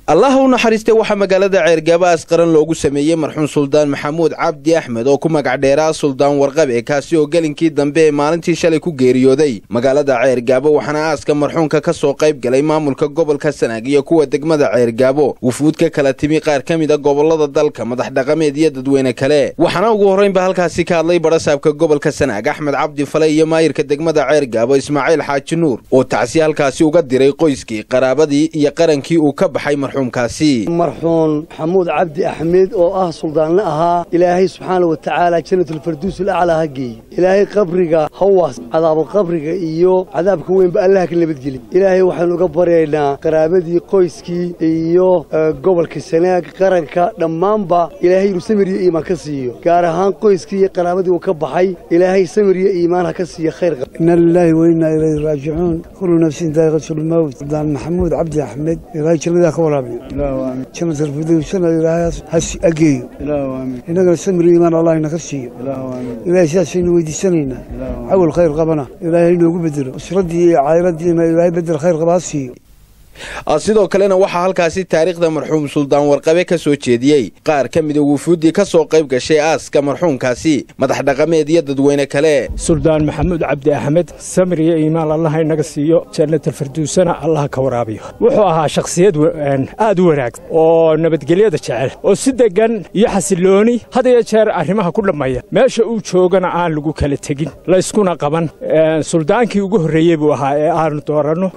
allah u naxariistay waxaa magaalada ceergaabo asqaran loogu sameeyey marxuum suldaan maxamuud cabdi axmed oo ku magac dheeraa suldaan warqabe kaasi oo gelinkii dambe ee maalintii shalay ku geeriyooday magaalada ceergaabo waxaana aaska marxuumka ka soo qayb galay maamulka gobolka sanaag iyo kuwa degmada ceergaabo wufuud ka kala timi qaar ka mid a gobolada dalka madax dhaqameed iyo dadweyne kale waxaana ugu horraynba halkaasi ka hadlay badhasaabka gobolka sanaag axmed cabdi fale iyo maayirka degmada ceergaabo ismaaciil xaaji nuur oo tacsi halkaasi uga diray qoyskii qaraabadii iyo qarankii uu ka baxay marxuumkaasi marxuum maxamuud cabdi axmed oo ah suldaanle ahaa ilaahay subxaana wa tacaala jannatulfarduus alaclaa ha geeye ilaahay qabriga hawaas cadaabulqabriga iyo cadaabka weynba allaha ka nabadgeli ilaahay waxaynu uga baryaynaa qaraabadii qoyskii iyo gobolka sanaag qaranka dhammaanba ilaahay inuu samir iyo iimaan ka siiyo gaar ahaan qoyskii iyo qaraabadii uu ka baxay ilaahay samir iyo iimaan ha ka siiyo khayr inna lilaahi wa innaa ilayhi raajicuun kullu nafsin daa'iqatulmawt suldaan maxamuud cabdi axmed ilaahay jannadaa ka waraabiyo jannatalfirdowsana ilaahay has ageeyo innagana samir iimaan allah inaka siiyo ilaahay sidaasaynu weydiisanaynaa cawal khayr qabana ilaahay inoogu bedelo usraddii iyo cayladiina ilaahay bedel khayr qaba ha siiyo sidoo kalena waxaa halkaasi taariikhda marxuum suldaan warqabe ka soo jeediyey qaar ka mida wufuuddii ka soo qayb gashay aaska marxuumkaasi madax dhaqameed iyo dadweyne kale suldaan maxamuud cabdi axmed samir iyo iimaan allaha inaga siiyo jannatalfarduusana allaha ka waraabiyo wuxuu ahaa shakhsiyad aad u wanaagsan oo nabadgelyada jecel oo si deggan iyo xasilooni had iyo jeer arrimaha ku dhammeeya meesha uu joogana aan lagu kala tegin layskuna qaban suldaankii ugu horreeyey buu ahaa ee aanu dooranno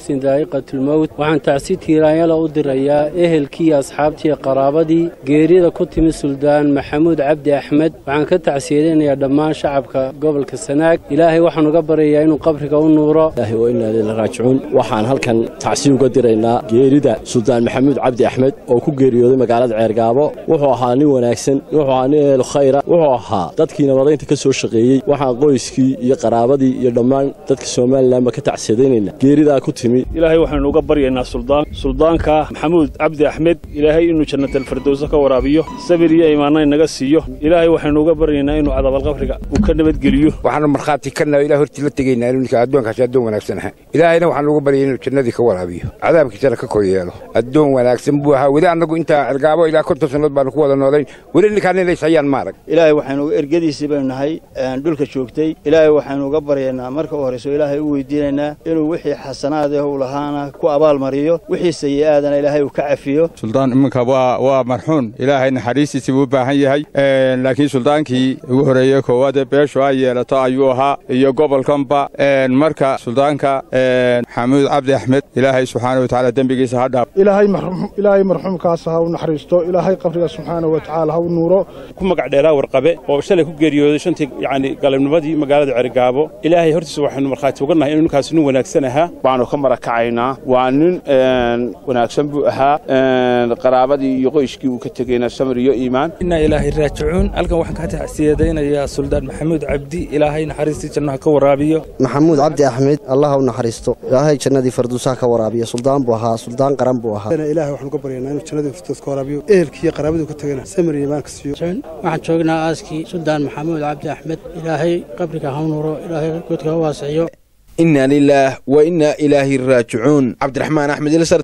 waxaan tacsi tiiraanyala u dirayaa ehelkii asxaabtii qaraabadii geerida ku timi suldaan maxamuud cabdi axmed waxaan ka tacsiyadaynayaa dhammaan shacabka gobolka sanaag ilaahay waxaan uga baryayaa inuu qabriga u nuuro raajicuun waxaan halkan tacsi uga diraynaa geerida suldaan maxamuud cabdi axmed oo ku geeriyooday magaalada ceergaabo wuxuu ahaa nin wanaagsan wuxuu ahaa nin ehel khayra wuxuu ahaa dadkii nabadaynta ka soo shaqeeyey waxaan qoyskii iyo qaraabadii iyo dhammaan dadka somalilanba ka tacsiyadaynaynaa geeridaa ku timi baryaynaa suldaan suldaanka maxamuud cabdi axmed ilaahay inuu jannatalfardowso ka waraabiyo sabir iyo imaanna inaga siiyo ilaahay waxaynu uga baryaynaa inuu cadaabalqabriga uu ka nabadgeliyo waxaanu markhaati kana ilah hortii la tegaynaa inuu ninka addoonkaasi addoon wanaagsan aha ilaahayna waxaanu uga baryay inuu jannadii ka waraabiyo cadaabkiisana ka kor yeelo addoon wanaagsan buu ahaa weli annagu intaa cergaabo ilaa konton sannadood baanu ku wada noolayn weli ninkaan inay sayaan maarag ilaahay waxaynu ergadiisii baynu nahay dhulka joogtay ilaahay waxaynu uga baryaynaa marka u horrayso ilaahay u weydiinaynaa inuu wixii xasanaad eh u lahaana ku abaalmariyo wixii sayi'aadana ilaahay uu ka cafiyo suldaan iminka waa waa marxuun ilaahay naxariistiisii buu u baahan yahay laakiin suldaankii ugu horreeyey koowaadee beeshu ay yeelato ayuu ahaa iyo gobolkanba marka suldaanka maxamuud cabdi axmed ilaahay subxaana wa tacaala dembigiisa ha dhaaf ilaahay marxuumkaas ha u naxariisto ilaahay qabriga subxaana wa tacaala ha u nuuro ku magac dheeraa warqabe oo shalay ku geeriyooday shantii yacni galabnimadii magaalada cergaabo ilaahay hortiisa waxaynu markhaati uga nahay inuu ninkaasi nin wanaagsan ahaa waanu ka marakacaynaa waa nin wanaagsan buu ahaa qaraabadii iyo qoyskii uu ka tegeyna samir iyo iimaan innaa ilaahay raajicuun halkan waxaan ka tacsiyadaynayaa suldaan maxamuud cabdi ilaahay naxariistii jannaha ka waraabiyo maxamuud cabdi axmed allah u naxariisto ilaahay jannadii farduusaha ka waraabiyo suldaan buu ahaa suldaan qaran buu ahaa ilaahay waxaan uga baryaynaa inuu jannadii farduus ka waraabiyo ehelkii iyo qaraabadii ka tegana samir iyo iimaan ka siiyo waxaan joognaa aaskii suldaan maxamuud cabdi axmed ilaahay qabriga ha nuuro ilaahay godka ha waasiciyo inna lilaah wa innaa ilaahi raajicuun cabdiraxmaan axmed